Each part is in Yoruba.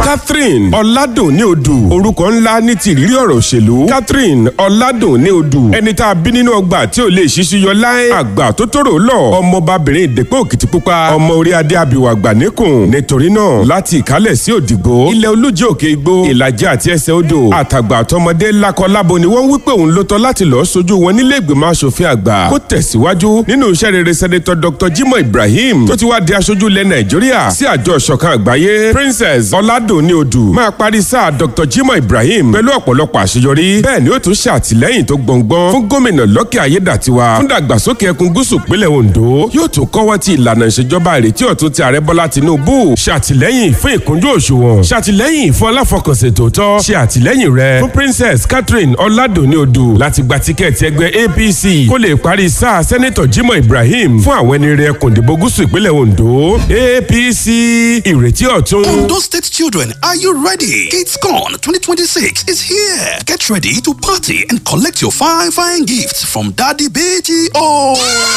catherine ọ̀làdùnní odù orúkọ ńlá ní ti ìrírí ọ̀rọ̀ òṣèlú catherine ọ̀làdùnní odù ẹni tá a bí nínú ọgbà tí ò lè ṣíṣú yọ láé àgbà tó tóró lọ ọmọbabìnrin ìdẹ́pẹ́ òkìtìpupa ọmọ orí adé abìwà àgbà níkùn nítorí náà láti ìkálẹ̀ sí òdìgbò ilẹ̀ olújẹ́ òkè igbó ìlàjẹ àti ẹsẹ̀ odò àtàgbà àtọmọdé lakọ lábo ni wọ́n wí pé òun ló tọ́ láti lọ́ọ́ sojú wọn nílé ìgbìmọ̀ asòfin àgbà kó tẹ̀síwájú nínú iṣẹ́ rere sẹ́nitọ́ dr jimoh ibrahim tó ti wá di aṣojú ilẹ̀ nàìjíríà sí àjọ ìṣọ̀kan àgbáyé princess ọ̀làdùnní odù máa parí sáà dr jimoh ibrahim pẹ̀lú ọ̀pọ̀lọpọ̀ àṣeyọrí bẹ́ẹ̀ ni ó tún ṣàtìlẹ́yìn tó gbọ̀ngbọ́n fún gómìnà lọ́kì ayédàtiwa fún dàgbàsókè ẹkùn gúúsù pínlẹ̀ ondo yóò tún kọ́wọ́ ti ìlànà ìṣèjọba ìrètí ọ̀tún ti ààrẹ bọ́lá tinubu ṣàtìlẹ́yìn fún ìkúnjú òṣùwọ̀n ṣàtìlẹ́yìn fún aláfọkànsìn tòótọ́ ṣe àtìlẹ́yìn rẹ fún princess catherine ọ̀làdùnní odù láti gba tíkẹ́ẹ̀tì ẹgbẹ́ apc kó lè parí sáà sẹ́nẹ́tọ̀ jimoh ibrahim fún àwọn ẹni rẹ kùndìbò gúúsù ìpínlẹ̀ ondo apc ìrètí ọ̀tún. Ondo State children, are you ready? KidsCon 2026 is here. Get ready to party and collect your fine, fine gifts from Daddy BTO.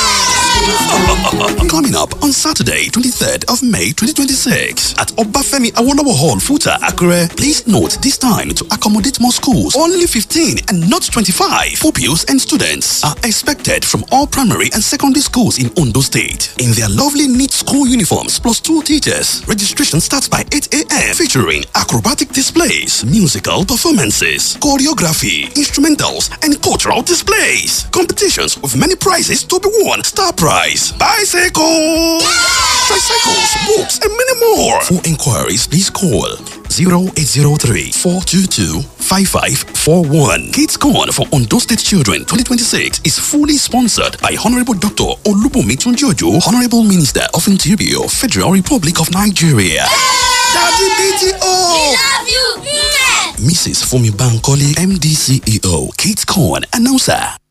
Coming up on Saturday, 23rd of May 2026 at Obafemi Awolowo Hall, Futa, Akure. Please note this time to accommodate more schools. Only 15 and not 25 pupils and students are expected from all primary and secondary schools in Ondo State in their lovely neat school uniforms plus two teachers. Registration starts by 8 a.m. featuring acrobatic displays, musical performances, choreography, instrumentals, and cultural displays. Competitions with many prizes to be won. Star prize, bicycles, tricycles, books, and many more. For inquiries, please call 0803 422 5541. Kids Corn for Ondo State Children 2026 is fully sponsored by Honorable Dr. Olubumi Tunjojo, Honorable Minister of Interior, Federal Republic of Nigeria. Daddy BTO! love you. Mrs. Fumi Bankole, MD CEO, Kate Corn, announcer.